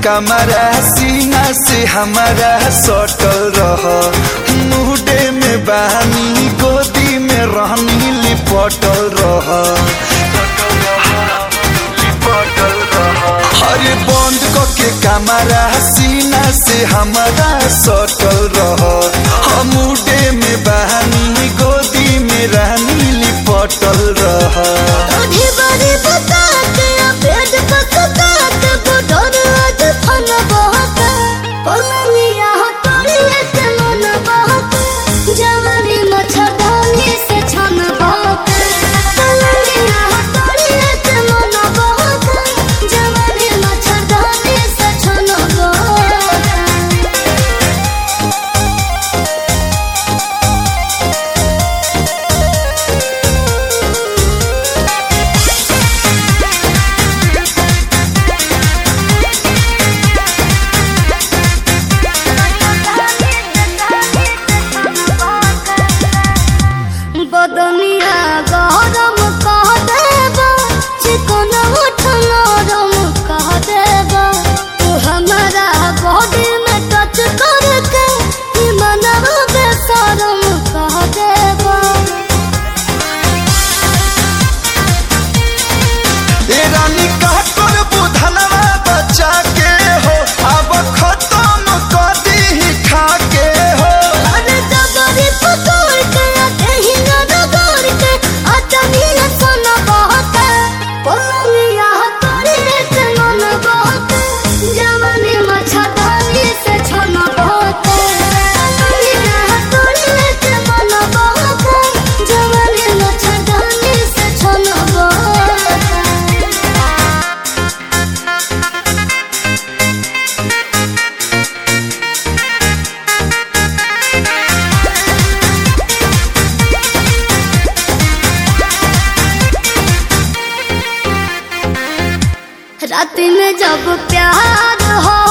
कमरा सीना से हमारा सटल रह मुहडे में बानी गोदी में रहनी लिपटल रह अरे बंद के कमरा सीना से हमारा सटल रह मुडे में बहानी गोदी में रहनी लिपटल रह आधी बारी बतात पेट पकतात बुढ़ोर आज फन बहत पलनिया तोड़िए से मन बहत जवानी मच्छरदानी से छन बहत पलनिया तोड़िए से मन बहत जवानी मच्छरदानी से छन बहत बदनिया गरम कह देबा चिकन उठ नरम कह देबा तू हमारा बॉडी में टच करके ई मनवा बेशरम कह देबा ए रानी का कर बुधनवा बच्चा के हो अब खत्म कर दी खा के हो अरे जबरी पकड़ के कहीं न रगड़ के अचनिया सन बहते पलनिया तोरी से मन बहते जवानी मच्छरदानी से छन बहते पलनिया तोरी से मन बहते जवानी मच्छरदानी से छन बहते रात में जब प्यार हो